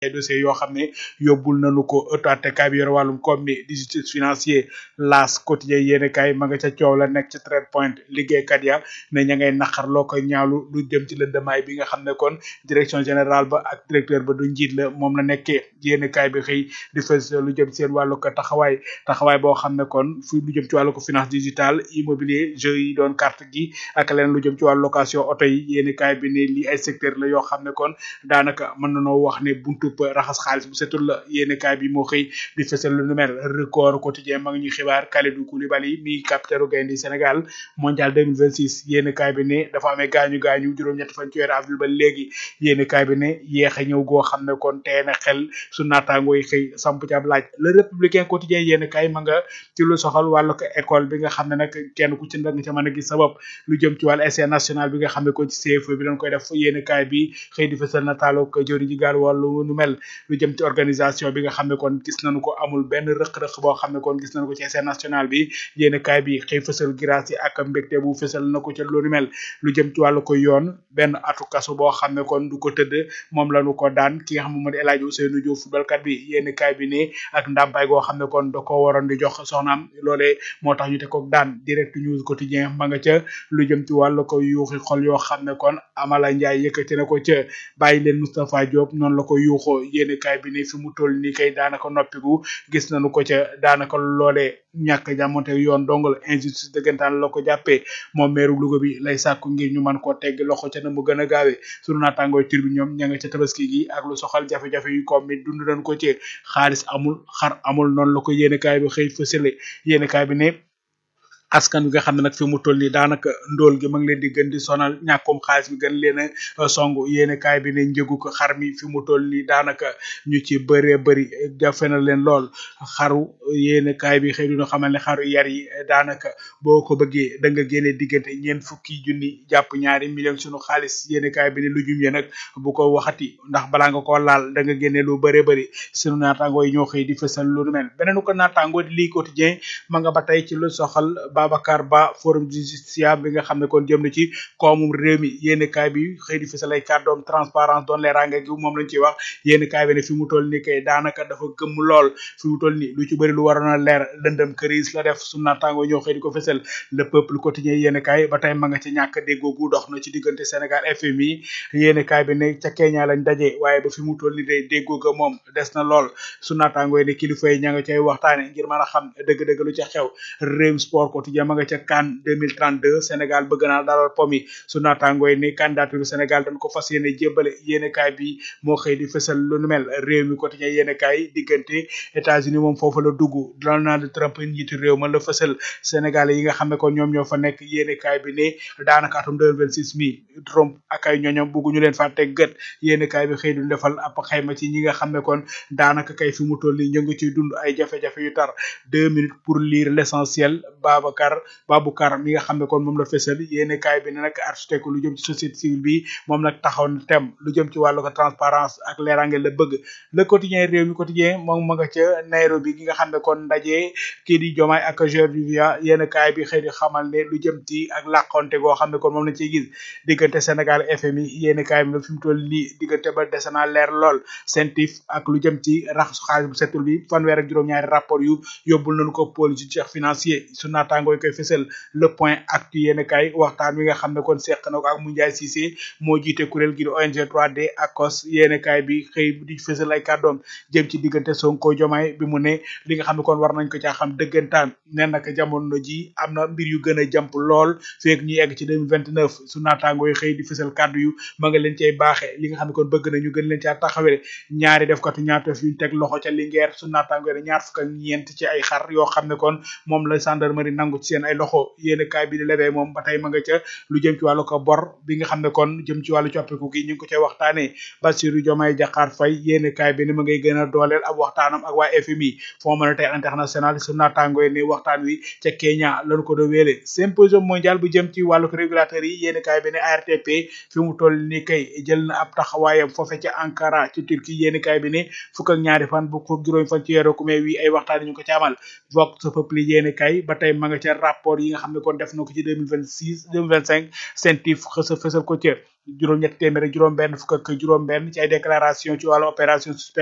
ay dossiers yoo xam ne yóbbul nañu ko ëttu attekaay bi yore wàllum koom mi di justice financier laas quotidien yéen kaay ma nga ca coow la nekk ci trade point liggéeykat ya ne ña ngay naqar loo koy ñaawlu lu jëm ci lëndamaay bi nga xam ne kon direction générale ba ak directeur ba du njiit la moom la nekkee yéen kaay bi xëy di fës lu jëm seen wàllu ko taxawaay taxawaay boo xam ne kon fu lu jëm ci wàllu ko finance digitale immobilier jeu yi doon carte gi ak leneen lu jëm ci wàllu location oto yi yéen kaay bi ne lii ay secteur la yoo xam ne kon daanaka mën nañoo wax ne buntu raxas xaalis bu setul la yéen kaay bi moo xëy di fësal lu nu mel record quotidien ma ngi ñuy xibaar Kalidou Koulibaly mi capitaine gaynde Sénégal mondial 2026 yéen kaay bi ne dafa amee gaañu gaañu juróom-ñett fan ci weeru avril ba léegi yéen kaay bi ne yéex a ñëw goo xam ne kon tee na xel su naataangoo yi xëy samp ci ab laaj le républicain quotidien yéen kaay ma nga ci lu soxal wàllu ko école bi nga xam ne nag kenn ku ci nga ca mën a gis sabab lu jëm ci wàllu essai national bi nga xam ne kon ci CFE bi dañ koy def yéen kaay bi xëy di fësal nataalu ko jëwri ji gaal wàllu nu mel lu jëm ci organisation bi nga xam ne kon gis nañu ko amul benn rëq-rëq boo xam ne kon gis nañu ko ci essai national bi yéen kaay bi xëy fësal grâce yi ak mbégte bu fësal na ko ca lu nu mel lu jëm ci wàllu ko yoon benn atu kaso boo xam ne kon du ko tëdd moom lañu ko daan ki nga xam ne moo di El Hadji Ousseynou Diouf footballkat bi yéen kaay bi ne ak ndàmpaay goo xam ne kon da ko waroon di jox soxnaam loolee moo tax ñu te ko daan direct news quotidien ma nga ca lu jëm ci wàllu ko yuuxi xol yoo xam ne kon Amala Ndiaye yëkkati na ko ca bàyyi leen Moustapha Diop noonu la ko yuuxoo yéen kaay bi ne fi mu toll nii kay daanaka noppigu gis nañu ko ca daanaka loolee ñàkk jàmmonte yoon dong la injustice dëggantaan la ko jàppee moom meeru Louga bi lay sàkku ngir ñu mën koo tegg loxo ca na mu gën a gaawee sunu naataangooy tur bi ñoom ña nga ca tabaski gi ak lu soxal jafe-jafe yu koom mi dund nañ ko ci xaalis amul xar amul noonu la ko yéene kaay bi xëy fësale yéene kaay bi ne askan wi nga xam ne nag fi mu toll nii daanaka ndóol gi ma ngi leen di gën di sonal ñàkkum xaalis bi gën leen a song yéene kaay bi ne njëgu ko xar mi fi mu toll nii daanaka ñu ci bëree bëri jafe na leen lool xaru yéene kaay bi xëy duna xamal ne xaru yar yi daanaka boo ko bëggee da nga génne diggante ñeent fukki junni jàpp ñaari million sunu xaalis yéene kaay bi ne lu jum ye nag bu ko waxati ndax balaa nga ko laal da nga génne lu bëree bëri sunu naataangoo yi ñoo xëy di fësal lu nu mel beneen ko naataangoo di lii quotidien ma nga ba tey ci lu soxal Babacar Ba forum justiciable bi nga xam ne kon jëm na ci koomum réew mi yénn kaay bi xëy di fësal ay kàddoom transparence doon leeraange gi moom lañ ciy wax yénn kaay bi ne fi mu toll ni kay daanaka dafa gëmm lool fi mu toll ni lu ci bëri lu waroon a leer lëndëm këriis la def su naataango ñoo xëy di ko fësal le peuple quotidien yénn kaay ba tey ma nga ci ñàkk déggoo gu dox na ci diggante Sénégal FMI yénn kaay bi ne ca Kenya lañ daje waaye ba fi mu toll ni day déggoo ga moom des na lool su naataango yi ne kilifa yi ña nga cay waxtaane ngir mën a xam dëgg-dëgg lu ca xew réew sport quotidien ma nga ca CAN 2032 Sénégal bëgg naa dalal pomi su naataangoo yi ni candidature Sénégal dañ ko fas yéene jébbale yéene kaay bi moo xëy di fësal lu nu mel réew mi quotidien yéene kaay diggante États-Unis moom foofu la dugg Donald Trump njiitu réew ma la fësal Sénégalais yi nga xam ne kon ñoom ñoo fa nekk yéene kaay bi ne daanaka atum 2026 mi Trump ak ay ñoñom bugguñu leen fàtte gët yéene kaay bi xëy du defal ab xayma ci ñi nga xam ne kon daanaka kay fi mu toll nii ñu ngi ciy dund ay jafe-jafe yu tar deux minutes pour lire l'essentiel Babacar Baboucar mi nga xam ne kon moom la fësal yéene kaay bi ne nag architecte lu jëm ci société civile bi moom nag taxaw na tem lu jëm ci wàllu ko transparence ak leerange la bëgg le quotidien réew mi quotidien moom ma nga ca Nairobi gi nga xam ne kon ndaje kii di Diomaye ak George Weah yéene kaay bi xëy di xamal ne lu jëm ci ak làqonte goo xam ne kon moom lañ ciy gis diggante Sénégal FMI yéene kaay bi nag fi mu toll nii diggante ba dese naa leer lool sentif ak lu jëm ci raxasu xaalis bu setul bi fanweer ak juróom-ñaari rapport yu yóbbul nañu ko pôle judiciaire financier su naataangoo yi koy fësal le point actu yéen kay waxtaan wi nga xam ne kon seq na ko ak Moundiaye Cissé moo jiite kuréel gi di ONG 3D ACOS yéen kay bi xëy di fësal ay kàddoom jëm ci diggante Sonko Diomaye bi mu ne li nga xam ne kon war nañ ko caa xam dëggantaan ne nag jamono ji am na mbir yu gën a jàmp lool feek ñu egg ci 2029 su naataangoo yi xëy di fësal kàddu yu ma nga leen cay baaxee li nga xam ne kon bëgg na ñu gën leen caa taxawee ñaari def katu ñaatef yuñ teg loxo ca Linguère su naataangoo yi ñaar fukk ak ñeent ci ay xar yoo xam ne kon moom la gendarmerie nangu ci seen ay loxo yéen kaay bi di lebe moom ba tey ma nga ca lu jëm ci wàllu ko bor bi nga xam ne kon jëm ci wàllu coppiku gi ñu ngi ko cay waxtaanee Bassirou Diomaye Diakhar Faye yéen kaay bi ni ma ngay gën a dooleel ab waxtaanam ak waa FMI Fonds monétaire international su naataangoo ni waxtaan wi ca Kenya lañu ko do wéele symposium mondial bu jëm ci wàllu régulateur yi yéen kaay bi ne ARTP fi mu toll ni kay jël na ab taxawaayam foofe ca Ankara ci Turquie yéen kaay bi ne fukk ak ñaari fan bu ko juróom fan ci weeru mai wi ay waxtaan ñu ko ci amal vox populi yéen kaay ba tey ma nga ca rapport yi nga xam ne kon def na ko ci 2026 2025 CENTIF xësa fësal ko ca juróom ñett téeméer ak juróom benn fukk ak juróom benn ci ay déclaration ci wàllu opération